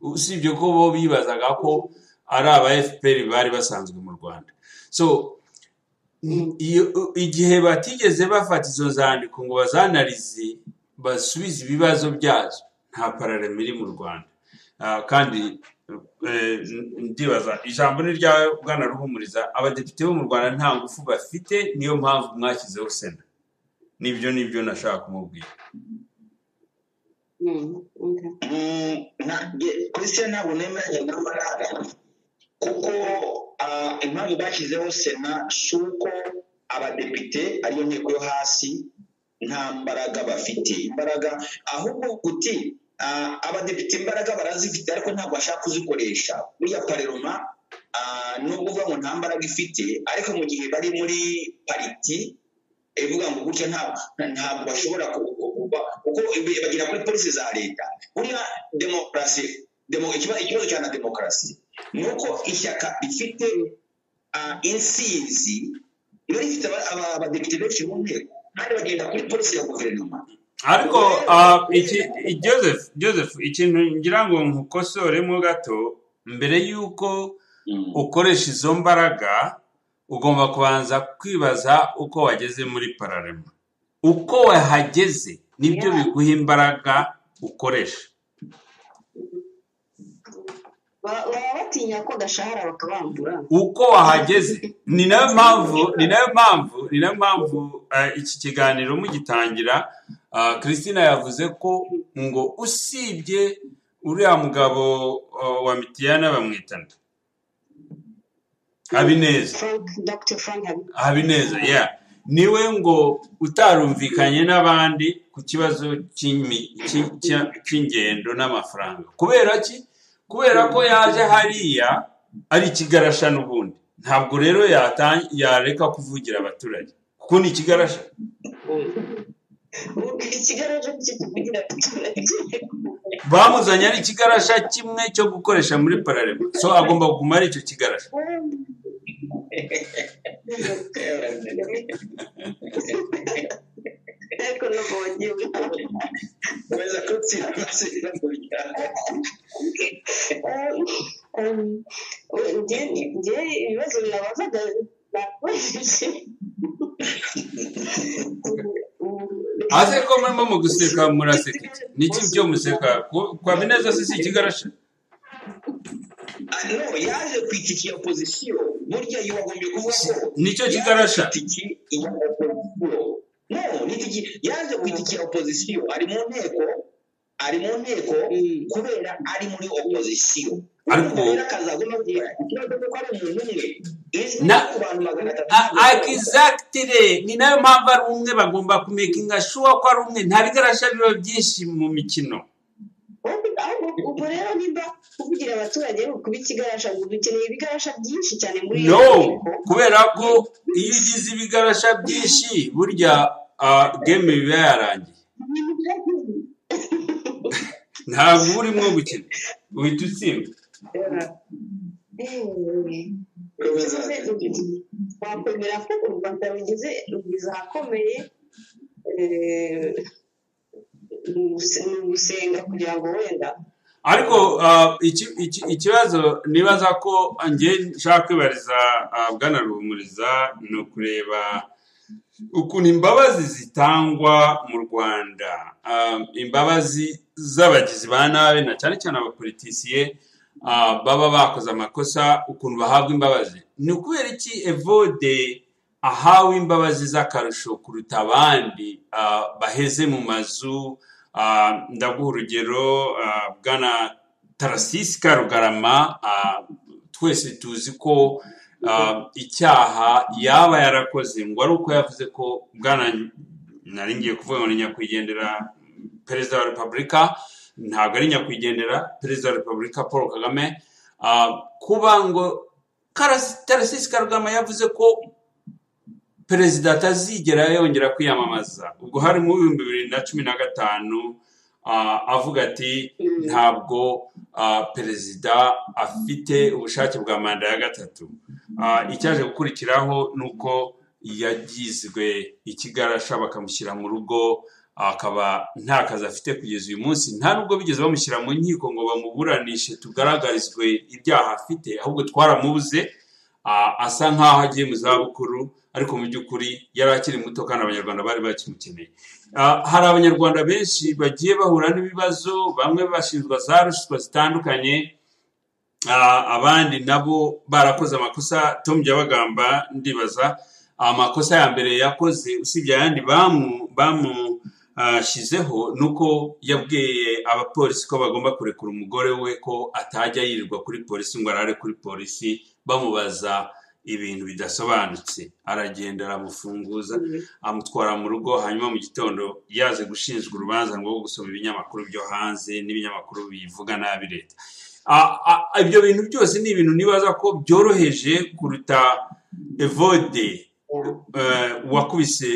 usibye ko bo bibazaga ko Mm, ari aba FPR bari basanzwe mu Rwanda so mm, iyo- igihe batigeze bafata izo zandiko ngo bazanarize basubize ibibazo byazo nta pararema iri mu rwanda Ah, kandi eh, n- ndibaza ijambo ni ryawe bwana ruhumuriza abadepite bo mu rwanda nta ngufu bafite niyo mpamvu mwashyizeho sena nibyo nibyo nashaka kumubwira mm, okay. Mm, na- nge- christian ntabwo nemeranya na mbaraga kuko ah, impamvu bashyizeho sena si uko abadepite ariyo nteko yo hasi nta mbaraga bafite imbaraga ahubwo uti ah, abadepite imbaraga barazifite ariko ntabwo bashaka kuzikoresha buriya pareroma ah, nubwo uvuga ngo nta mbaraga ifite ariko mu gihe bari muri pariti ivuga ngo gutya ntabwo ntabwo bashobora ku- ku- ku- kuko ibi- bagera kuri polisi za leta buriya demokarasi demo, ikiba- ikibazo cya na demokarasi ni uko ishyaka rifite ah, insinzi riba rifite aba- aba- abadepite benshi mu nteko kandi bagenda kuri polisi ya guverinoma ubwo ariko rero ah, iki kubera i- joseph joseph ikintu ngira ngo nkukosoremo gato mbere y'uko Mm. ukoresha izo mbaraga ugomba kubanza kwibaza uko wageze muri pararema uko wahageze nibyo Yeah. biguha imbaraga ukoresha Ba- baba batinya ko gashahara bakabambura uko wahageze ni nayo mpamvu ni nayo mpamvu ni nayo mpamvu eh, iki kiganiro mugitangira christina yavuze ko ngo usibye uriya mugabo eh, wa mitiyana bamwitana Mm, habineza frank dr frank Habineza. habineza yeah niwe ngo utarumvikanye n'abandi ku kibazo cy'imi- cy- cy- cy'ingendo n'amafaranga kubera ki kubera ko yaje hariya ari ikigarasha n'ubundi ntabwo rero yata- yareka kuvugira abaturage kuko ni ikigarasha Mm. ubu ikigaragaza ko icyo kivugira abaturage bamuzanye ari ikigarasha kimwe cyo gukoresha muri pararema so agomba kuguma ari icyo kigarasha ariko ntabwo wagiye ubikora komeza kutsinda kurya njye ibibazo nabazaga nabajije ase ko murimo mu guseka muraseka iki niki byo museka Ku- kwa bineza se si ikigarasha Ah, no yaje ku itiki ya opozisiyo burya yiwagombye kuvuga ko Si- nicyo yaje ku kigarasha itiki ya opozisiyo no ni itiki yaje ku itiki ya opozisiyo ari mu nteko ari mu nteko kubera ari muri opozisiyo urumva rero ariko akazaguma kugira ikibazo kuko ari umuntu umwe izwi na no ku bantu magana atatu a- ntabwo a- yabura exactly ni nayo mpamvu ari umwe bagomba kumekinga shuwa ko ari umwe nta bigarasha biba byinshi mu mikino ubwo rero nimba kuvugira abaturage ari ukuba ikigarasha ngo dukeneye ibigarasha byinshi cyane muri iyo no nteko kubera ko iyo ugize ibigarasha byinshi burya ah, game biba yarangiye ntabwo uba urimo gukina uhita utsinda komeza wakwemera ko u rwanda rugeze rugeze ahakomeye eh, mu guse- mu gusenga kugira ngo wenda ariko ah, iki- iki- ikibazo nibaza ko njye nshaka kwibariza ah, bwana ruhumuriza ni ukureba ukuntu imbabazi zitangwa mu rwanda um, imbabazi z'abagizi ba nabi na cyane cyane abapolitisiye uh, baba bakoze amakosa ukuntu bahabwa imbabazi ni ukubera iki evode ahawe imbabazi z'akarusho kuruta abandi uh, baheze mu mazu uh, ndaguha urugero uh, bwana tarasisi karugarama twese tuzi ko ah, icyaha yaba yarakoze ngo ari uko yavuze ko bwana nari ngiye kuvuga ngo ni nyakwigendera perezida wa repubulika ntabwo ari nyakwigendera perezida wa repubulika paul kagame ah, kuba ngo Karasi- tarasisi karugama yavuze ko perezida atazigera yongera kwiyamamaza ubwo hari mu bihumbi bibiri na cumi na gatanu ah, avuga ati ntabwo ah, perezida afite ubushake bwa manda ya gatatu Ah, icyaje gukurikiraho ni uko yagizwe ikigarasha bakamushyira mu rugo akaba nta kazi afite kugeza uyu munsi nta nubwo bigeze bamushyira mu nkiko ngo bamuburanishe tugaragarizwe ibyaha afite ahubwo twaramubuze Ah, asa nk'aho agiye mu zabukuru ariko mu by'ukuri yari akiri muto kandi abanyarwanda bari bakimukeneye Ah, hari abanyarwanda benshi bagiye bahura n'ibibazo bamwe bashinjwa za ruswa zitandukanye Ah, abandi nabo barakoze amakosa tom byabagamba ndibaza amakosa ya mbere yakoze usibye ayandi bamu- bamushyizeho ni uko yabwiye abapolisi ko bagomba kurekura umugore we ko atajya yirirwa kuri polisi ngo arare kuri polisi bamubaza ibintu bidasobanutse aragenda aramufunguza amutwara mu rugo hanyuma mu gitondo yaze gushinjwa urubanza rwo gusoma ibinyamakuru byo hanze n'ibinyamakuru bivuga nabi leta A- a- ibyo bintu byose ni ibintu nibaza ko byoroheje kuruta evode eh, wakubise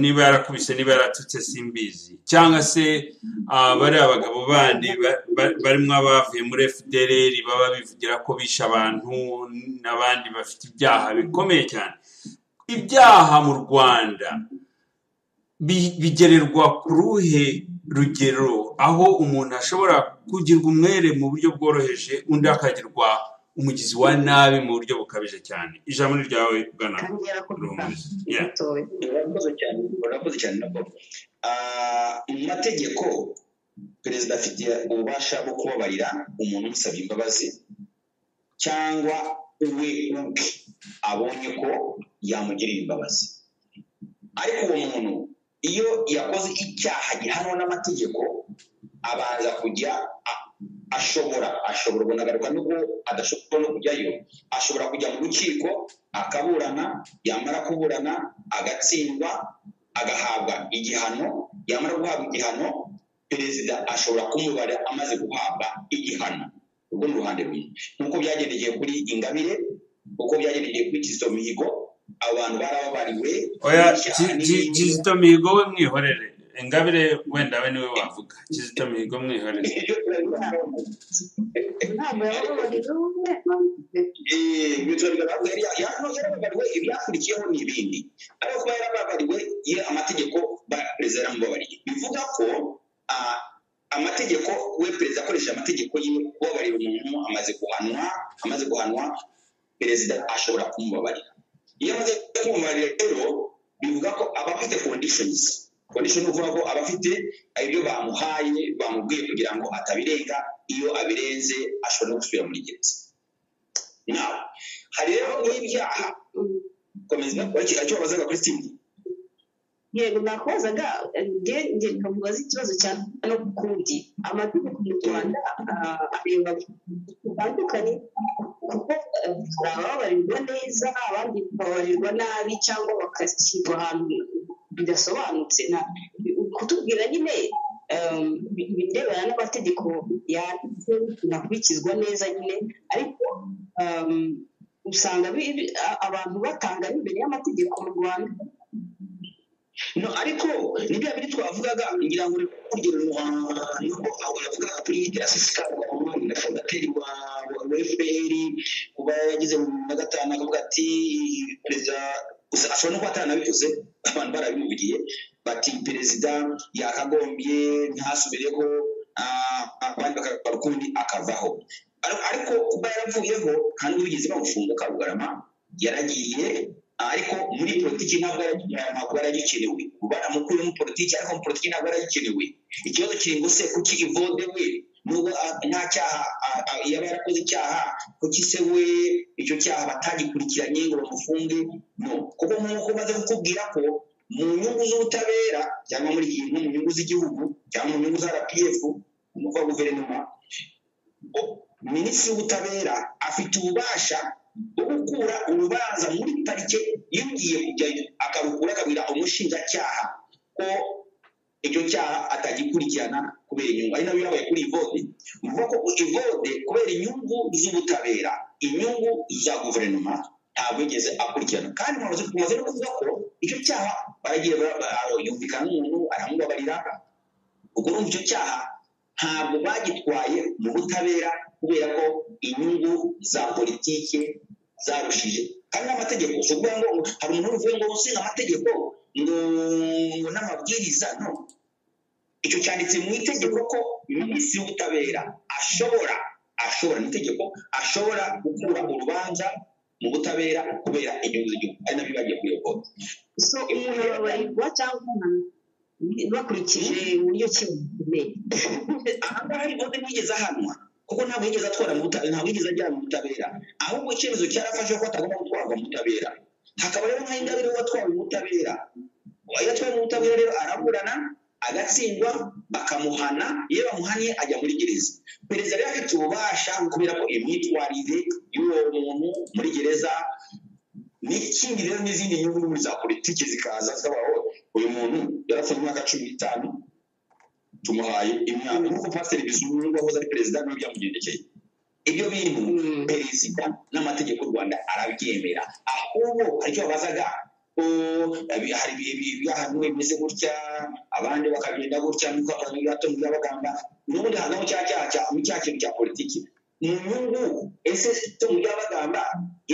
niba yarakubise niba yaratutse simbizi cyangwa se ah, bariya bagabo bandi ba- ba- barimo abavuye muri fdrr baba bivugira ko bishe abantu n'abandi bafite ibyaha bikomeye cyane ibyaha mu rwanda bi- bigererwa ku ruhe rugero aho umuntu ashobora kugirwa umwere mu buryo bworoheje undi akagirwa umugizi wa nabi mu buryo bukabije cyane ijambo ni ryawe bwana kandi yarakoze ruhumuriza yeah. gatoya urakoze cyane urakoze cyane nabwo mu mategeko perezida afite ububasha bwo kubabarira umuntu umusabye imbabazi cyangwa we ubwe abonye ko yamugiriye imbabazi ariko uwo muntu iyo yakoze icyaha gihanwa n'amategeko abanza kujya a- ashobora ashobora bunagaruka n'ubwo adashobora no kujyayo ashobora kujya mu rukiko akaburana yamara kuburana agatsindwa agahabwa igihano yamara guhabwa igihano perezida ashobora kumubara amaze guhabwa igihano ubwo ni uruhande rumwe nk'uko byagendekeye kuri ingabire uko byagendekeye kuri kizito mihigo abantu barababariwe oya ibyaha Ki- Ki- n'ibindi kizito mihigo we mwihorere ingabire wenda we niwe wavuga kizito mihigo mwihorere ibyo turabibaho ntabwo ariko yababariwe umwe bamufite yarababariwe ibyakurikiyeho ni ibindi ariko kuba yarababariwe iyo amategeko ba- perezida yaramubabariye bivuga ko ah, amategeko we perezida akoresha amategeko yiwe kubabarira umuntu amaze guhanwa amaze guhanwa perezida ashobora kumubabarira iyo amaze kumubabarira rero bivuga ko aba afite conditions condition ni ukuvuga ko aba afite ibyo bamuhaye bamubwiye kugira ngo atabirenga iyo abirenze ashobora no gusubira muri gereza nawe hari rero n'ibyaha Mm. komeza wakira icyo wabazaga kuri sitini yego nakozaga njye nkamubaza ikibazo cya no kundi amategeko mu rwanda ah, areba bitandukanye kuko eh, hari ababarirwa neza abandi babarirwa nabi cyangwa bakashyirwa ahantu bidasobanutse na kutubwira nyine em, bi- birebana n'amategeko yanditse ntakurikizwa neza nyine ariko em, usanga bi- bi- a- abantu batanga n'imbere y'amategeko mu rwanda no ariko ni bya bindi twavugaga ngira ngo reka urugero ni uko aho yavugaga kuri rasisi karubanda na fondateri wa wa fpr kuba yagize na gatanu akavuga ati perezida gusa ashobora no kuba atanabivuze abantu barabimubigiye bati perezida yakagombye ntasubireho ah, abandi bakabikora ukundi akavaho Ariko- ariko kuba yaravuyeho nta n'ubwo bigeze bamufunga karugarama yaragiye ariko muri politiki ntabwo yari- ntabwo yari agikenewe ubu baramukuye muri politiki ariko muri politiki ntabwo yari agikenewe ikibazo kiri ngo se kuki ivode we nubwo a- nta cyaha a- a- yaba yarakoze icyaha kuki se we icyo cyaha batagikurikiranye ngo bamufunge no kuko nk'uko maze kukubwira ko mu nyungu z'ubutabera cyangwa muri iyi nko mu nyungu z'igihugu cyangwa mu nyungu za rpf umuva guverinoma minisitiri w'ubutabera afite ububasha bwo gukura urubanza muri parike iyo ugiye kujyayo akarukura akabwira umushinjacyaha ko icyo cyaha atagikurikirana kubera inyungu ari nayo yabaye kuri ivode ni ukuvuga ko ivode kubera inyungu z'ubutabera inyungu za guverinoma ntabwo yigeze akurikirana kandi mumaze tumaze no kuvuga ko icyo cyaha baragiye yumvikana n'umuntu aramubabarira ubwo urumva icyo cyaha ntabwo bagitwaye mu butabera kubera ko inyungu za politiki zarushije kandi n'amategeko si ukuvuga ngo hari umuntu uvuye ngo usinga amategeko ngo n'amabwiriza no icyo cyanditse mu itegeko ko minisitiri w'ubutabera ashobora ashobora mu itegeko ashobora gukura urubanza mu butabera kubera inyungu z'igihugu ari nabyo bagiye kuyobora so umuntu arabarirwa cyangwa umuntu bakurikije uburyo ki babimenye aha ngaha rwose ntiyigeze ahanwa kuko ntabwo yigeze atwara mu butabera ntabwo yigeze agera mu butabera ahubwo icyemezo cyarafashe ko atagomba gutwarwa mu butabera hakaba rero nka ingabire watwawe mu butabera iyo atwawe mu butabera rero araburana agatsindwa bakamuhana iyo bamuhanye ajya muri gereza perezida rero afite ububasha kubera ko imyitwarire y'uwo muntu muri gereza n'ikindi rero n'izindi nyungu muri za politiki zikaza zikabaho uyu muntu yarafunze imyaka cumi n'itanu tumuhaye imyaka nk'uko pasiteri bizuru wahoze ari perezida niwe byamugendekeye ibyo bintu perezida n'amategeko y'u rwanda arabyemera ahubwo hari icyo babazaga hari ibihanuwe bimeze gutya abandi bakagenda gutya nuko abantu batumvira bagamba n'ubundi hano cya cyaha cya mu cya kintu cya politiki mu nyungu ese tumvira bagamba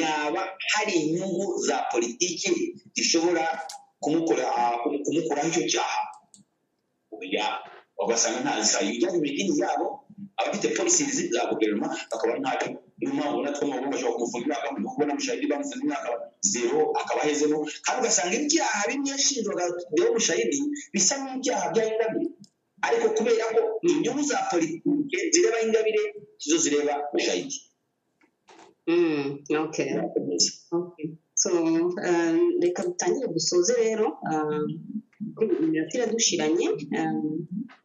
yaba hari inyungu za politiki zishobora kumukora kumukuraho icyo cyaha oya ugasanga nta zisayijyanye imigini yabo abafite polisi za guverinoma bakaba ntabwo niyo mpamvu ubona two maboko bashobora kumufunga imyaka mu kubona mushayidi bamufunze imyaka zero akaba ahezemo kandi ugasanga ibyaha bimwe yashinjwaga deo mushayidi bisa n'ibyaha bya ingabire ariko kubera ko inyungu za politike zireba ingabire zo zireba mushayidi Mm, okay okay so um, reka dutangire dusoze rero um, iminota iradushiranye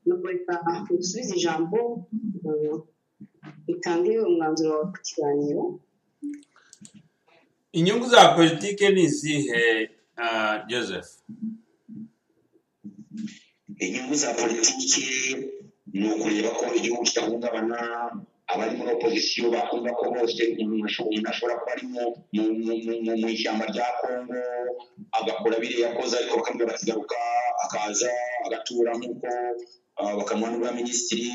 nubwo reka dusubize ijambo ritange umwanzuro wawe ku kiganiro inyungu za politiki ni izihe ah, joseph inyungu za politiki ni ukureba ko igihugu kidahungabana abari muri opozisiyo bakumva ko bose umuntu ashobora umuntu ashobora kuba ari mu- mu- mu- mu- mu- mu ishyamba rya kongo agakora biriya yakoze ariko bakamubwira bati garuka akaza agatura nk'uko ah, bakamuha n'ubwa minisitiri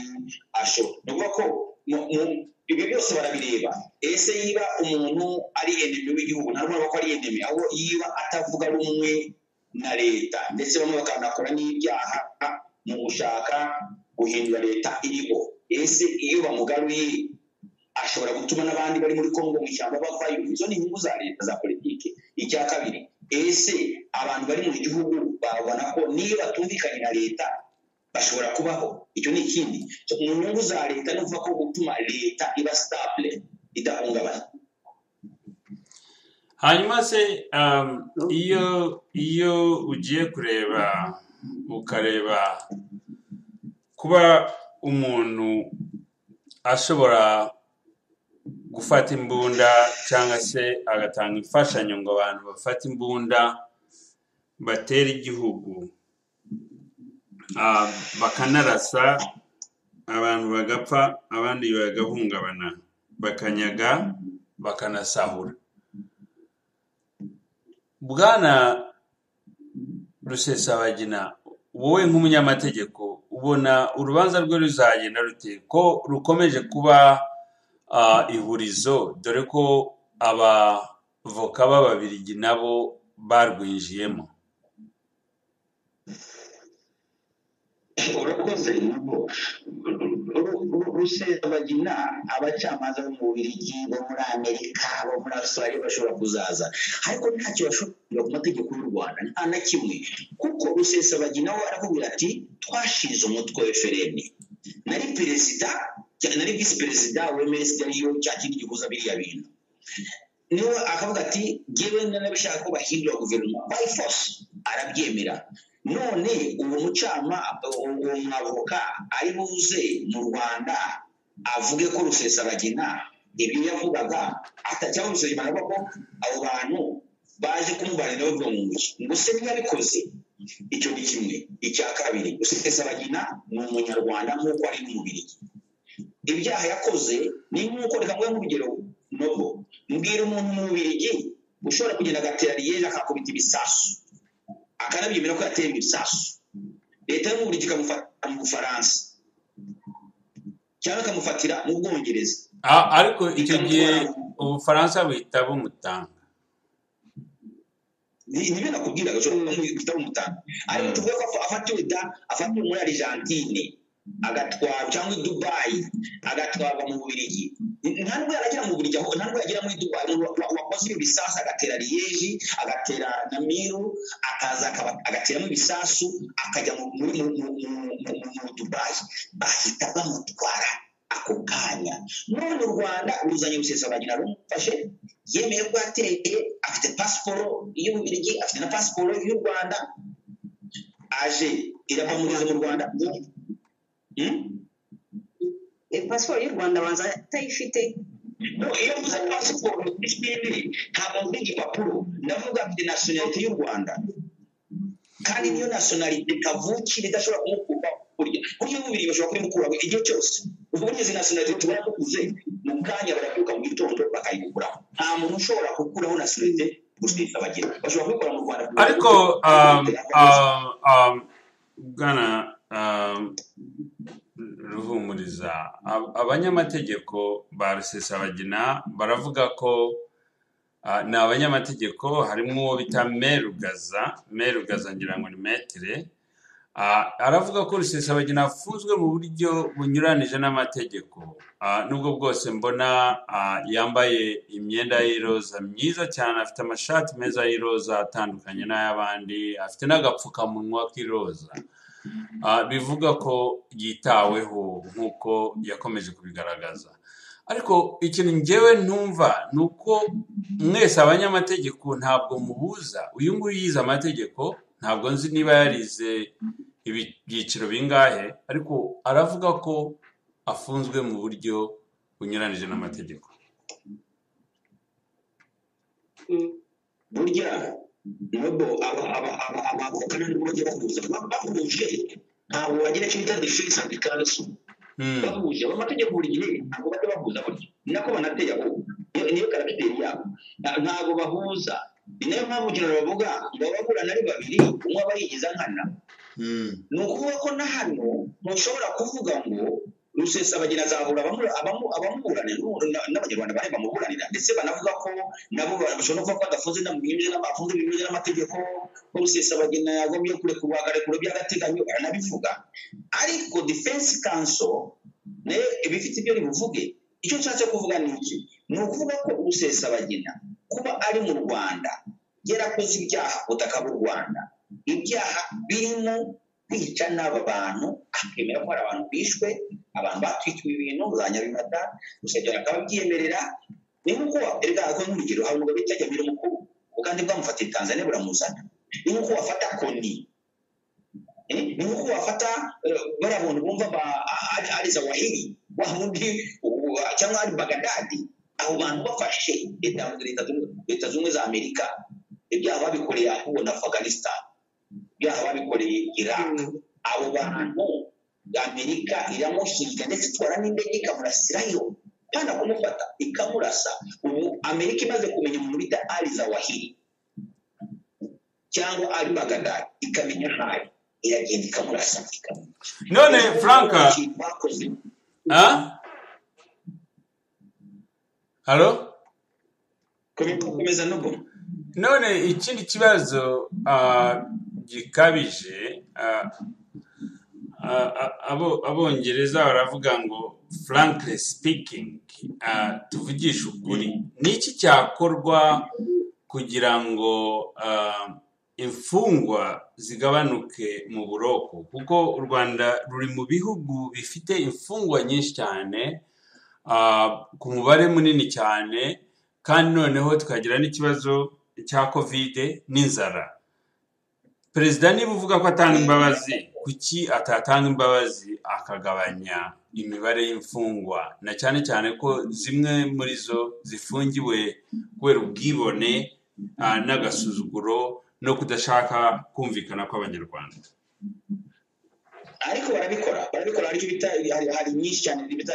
ashobora ni ukuvuga ko mu- mu- ibyo byose barabireba ese yiba umuntu ari enemi w'igihugu ntabwo urabona ko ari enemi aho yiba atavuga rumwe na leta ndetse bamwe bakanakora n'ibyaha mu gushaka guhindura leta iriho ese iyo bamugaruye ashobora gutuma n'abandi bari muri kongo mu ishyamba bavayo izo ni inyungu za leta za politiki icya kabiri ese abantu bari mu gihugu babona ko niyo batumvikanye na leta bashobora kubaho icyo ni ikindi So, mu nyungu za leta ni ukuvuga ko gutuma leta iba stabile idahungabana hanyuma se um, No? iyo iyo ugiye kureba ukareba kuba umuntu ashobora gufata imbunda cyangwa se agatanga imfashanyo ngo abantu bafate imbunda batere igihugu ah, bakanarasa abantu bagapfa abandi bagahungabana bakanyaga bakanasahura bwana rusesabagina wowe nk'umunyamategeko ubona urubanza rwe ruzagenda rute ko rukomeje kuba ah, ihurizo dore ko abavoka b'ababirigi nabo barwinjiyemo urakoze rusesabagina abacamanza bo mu birigi bo muri amerika bo muri australia bashobora kuzaza ariko ntacyo bashobora ku mategeko y'u rwanda nta na kimwe kuko rusesabagina we arakubwira ati twashinze umutwe wa efereni nari perezida nari visi perezida wa msd ariyo cya kindi gihuza biriya bintu niwe akavuga ati ngewe n'abashaka ko bahindura guverinoma by force arabyemera none uwo mucama uwo mwavoka ari buze mu rwanda avuge ko rusesabagina ibyo yavugaga atacyangwa rusesabagina kuko abo bantu baje kumubanira bavuga mu ntoki ngo se niba abikoze icyo ni kimwe icya kabiri rusesabagina ni umunyarwanda nk'uko ari n'umubirigi ibyaha yakoze ni nk'uko reka nguhe nk'urugero nobo mbwira umuntu mu mubirigi ushobora kugenda agatera liyeje akakubita ibisasu akanabyemera ko yateye ibisasu leta yo mu burigi ikamufata mu bufaransa cyangwa ikamufatira mu bwongereza A- ariko icyo gihe ubufaransa buhita bumutanga Ni- nibe nakubwira gashobora kumwita umutanga ariko Mm. tuvuga ko afa- afatiwe da afatiwe muri argentine agatwara cyangwa i dubayi agatwarwa mu bubiligi N- nta nubwo yaragera mu bubiligi aho nta nubwo yagera muri dubayi wa- wa- wakoze ibi bisasu agatera liyeji agatera namiru akaza akaba- agateramo ibisasu akajya mu- muri mu mu- mu- mu- mu- mu dubayi bahita bamutwara ako kanya none u rwanda ruzanye rusesabagina rumufashe yemeye ko yateye afite pasiporo y'ububirigi afite na pasiporo y'u rwanda aje irabamugeza mu rwanda Hmm? Eh, pasiporo y'u rwanda abanza atayifite no iyo mvuze pasiporo y'ikindi ntabwo mvuga igipapuro ndavuga afite nasiyonalite y'u rwanda kandi niyo nasiyonalite kavukire idashobora kumukura kurya burya bubiri bashobora kubimukuraho igihe cyose ubwo n'izi nasiyonalite tubona dukuze mu kanya barabyuka mu gitondo bakayimukuraho nta muntu ushobora gukuraho nasiyonalite gusiza bagira bashobora kubikora mu rwanda ariko um, um, um, bwana um, ruhumuriza ab- abanyamategeko ba rusesabagina baravuga ko ah, ni abanyamategeko harimo uwo bita merugaza merugaza ngira ngo ni metere Ah, aravuga ko rusesabagina afunzwe mu buryo bunyuranije n'amategeko Ah, nubwo bwose mbona ah, yambaye imyenda y'iroza myiza cyane afite amashati meza y'iroza atandukanye n'ay'abandi afite n'agapfukamunwa k'iroza Ah, bivuga ko yitaweho nk'uko yakomeje kubigaragaza ariko ikintu ngewe ntumva ni uko mwese abanyamategeko ntabwo muhuza uyu nguyu yize amategeko ntabwo nzi niba yarize ibi- ibyiciro bingahe ariko aravuga ko afunzwe mu buryo bunyuranije n'amategeko Mm. burya nubwo abavukana n'ubwo bajya bahuza baba bahuje ntabwo bagira icyo bita defense and counsel Hmm, bahuje amategeko buri gihe ntabwo bajya bahuza burya ni nako banateye aho Niyo- niyo karagiteri yabo Nta- ntabwo bahuza ni nayo mpamvu urugero bavuga ngo ababurana ari babiri umwe aba yigiza nkana hmm, ni ukuvuga ko na hano ntushobora kuvuga ngo rusesabagina azahura abamu- abamu- abamuburanira n'u- n'abanyarwanda bari bamuburanira ndetse banavuga ko nabo bashobora kuvuga ko badafunze na- binyuranyije n'ama- afunzwe binyuranyije n'amategeko ko rusesabagina yagombye kurekurwa agarekurwa by'agateganyo aranabivuga ariko defense council nayo iba ifite ibyo ribuvuge icyo nshatse kuvuga ni iki ni ukuvuga ko rusesabagina kuba ari mu rwanda yarakoze ibyaha ku butaka bw'u rwanda ibyaha birimo kwica n'aba bantu akemera ko hari abantu bishwe abantu batwitiwe ibintu za nyabimata rusengero akaba abyiyemerera ni nk'uko erega ako ni urugero hari umugabo bita jamiro mukuru ubugande bwamufatiye tanzania buramuzana ni nk'uko wafata koni eh, ni nk'uko wafata eh, bariya bantu bumva ba- a- ari ari zawahiri wa wundi u- u- cyangwa ari bagadadi abo bantu bafashe leta leta zunze- leta zunze ubumwe za amerika ibyaha babikoreye ahubwo na afghanistan ibyaha babikoreye iraq Mm. abo bantu amerika iramushinga ndetse itwara n'indege ikamurasirayo kandi kumufata ikamurasa ubu amerika imaze kumenya umuntu bita ariza wahiri cyangwa ari bagadari ikamenya ntayo iragenda ikamurasa ikamwica none Rero franka ikintu bakoze ah? halo komeza no goma none ikindi kibazo ah, gikabije ah, ah, ah, abo- abongereza baravuga ngo frankly speaking ah, tuvugishe ukuri ni iki cyakorwa kugira ngo ah, imfungwa zigabanuke mu buroko kuko u rwanda ruri mu bihugu bifite imfungwa nyinshi cyane ah, ku mubare munini cyane kandi noneho tukagira n'ikibazo cya kovide n'inzara perezida niba uvuga ko atanga imbabazi kuki atatanga imbabazi akagabanya imibare y'imfungwa na cyane cyane ko zimwe muri zo zifungiwe kubera ubwibone ah, n'agasuzuguro no kudashaka kumvikana kw'abanyarwanda ariko barabikora barabikora ariko bita hari, hari nyinshi cyane bita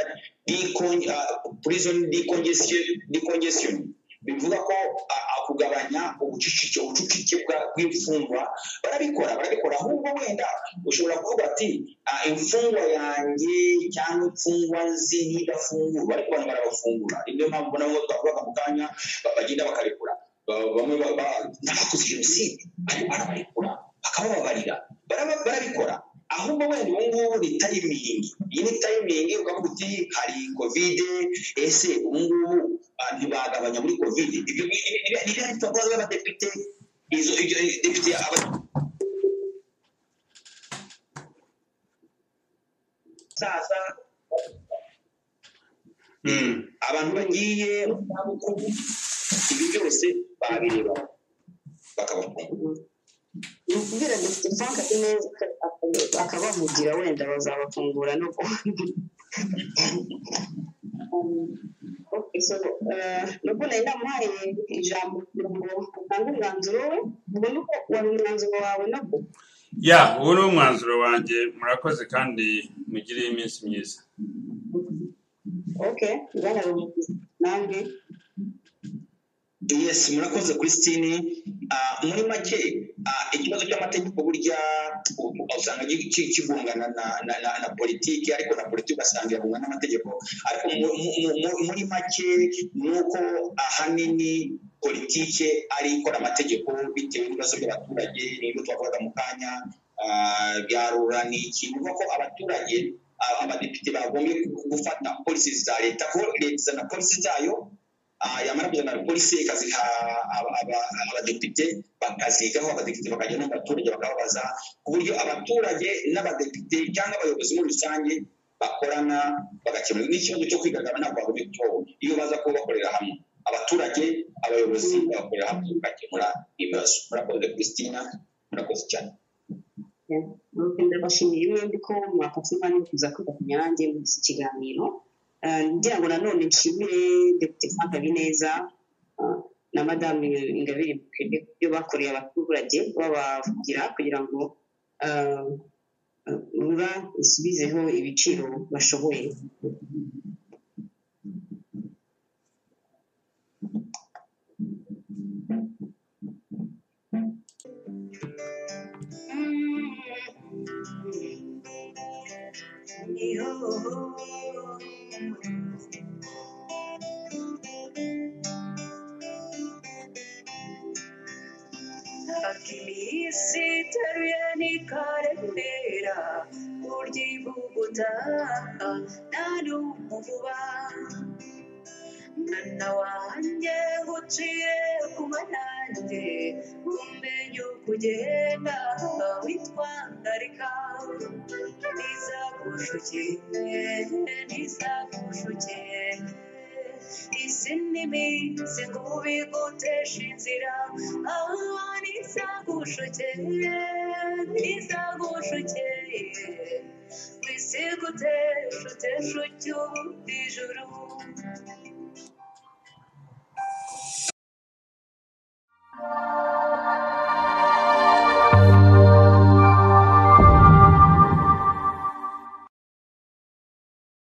decon- ah, prison decongestion decongestion bivuga ko ah, ah, kugabanya ubucucike ubucucike bwa- bw'imfungwa barabikora barabikora ahubwo wenda ushobora kuvuga ati ah, imfungwa yanjye cyangwa imfungwa ze nidafungurwa ariko abantu barabafungura niyo mpamvu nabo twavuga mu kanya ba- bagenda bakarekura Ba- bamwe ba- ba- n'abakoze jenoside ariko barabarekura bakabababarira Baraba- barabikora ahubwo wenda ubu ngubu ni tayimingi iyi ni tayimingi ukavuga uti hari kovide ese ubu ngubu ah, ntibagabanya muri kovide ibyo ngibyo ni bya bikorwa by'abadepite izo ibyo depite abasaza Mm. abantu bagiye mu zabukuru ibi byose babireba bakabafunga ni ukubwira dufite frank ati neza akabavugira wenda bazabafungura no ku Okay, so, eh, nubwo nari namuhaye ijambo kugira ngo utange umwanzuro we ubwo ni uko wari umwanzuro wawe nabwo ya ubu ni umwanzuro wanjye murakoze kandi mugire iminsi myiza okay byararuhutse nanjye yes murakoze christine Ah, muri make ah, ikibazo cy'amategeko burya u- usanga gi- ki- kigongana na, na, na, na politiki ariko na politiki ugasanga iragongana n'amategeko ariko mu- mu- mu- mu- muri make ni uko ahanini politike ari ikora amategeko bitewe n'ibibazo by'abaturage n'ibyo twavugaga mu kanya ah, bya rura ni iki ni ukuvuga ko abaturage ah, abadepite bagombye gufata polisi za leta ko leta izana polisi zayo Ah, yamara kuzana polisi ikaziha aba- aba- abadepite bakazigaho abadepite bakajya no mu baturage bakababaza ku buryo abaturage n'abadepite cyangwa abayobozi muri rusange bakorana bagakemura n'ikibazo cyo kwigaragara ntabwo bagomba kubaho iyo baza kuba bakorera hamwe abaturage abayobozi bagakorera hamwe bagakemura ibibazo murakoze christina murakoze cyane nuko ndabashimiye mwembi ko mwakoze umwanya wo kuza kwiga ku nyange muri iki kiganiro Eh, ngira ngo nanone nshimire depite frank habineza eh, na madamu ingabire mukwege ku byo bakoreye abaturage babavugira kugira ngo eh, eh, rura isubizeho ibiciro bashoboye akimisi teruye n'ikaremera kurya ibuguta nari umuvuba mwana wanjye uciye ku manange umenye ukugenda witwandarika ntizagushukire ntizagushukire isi n'iminsi ngo biguteshe inzira aha ntizagushukire ntizagushukire wisiguteshe uteshe ucyubuka ijuru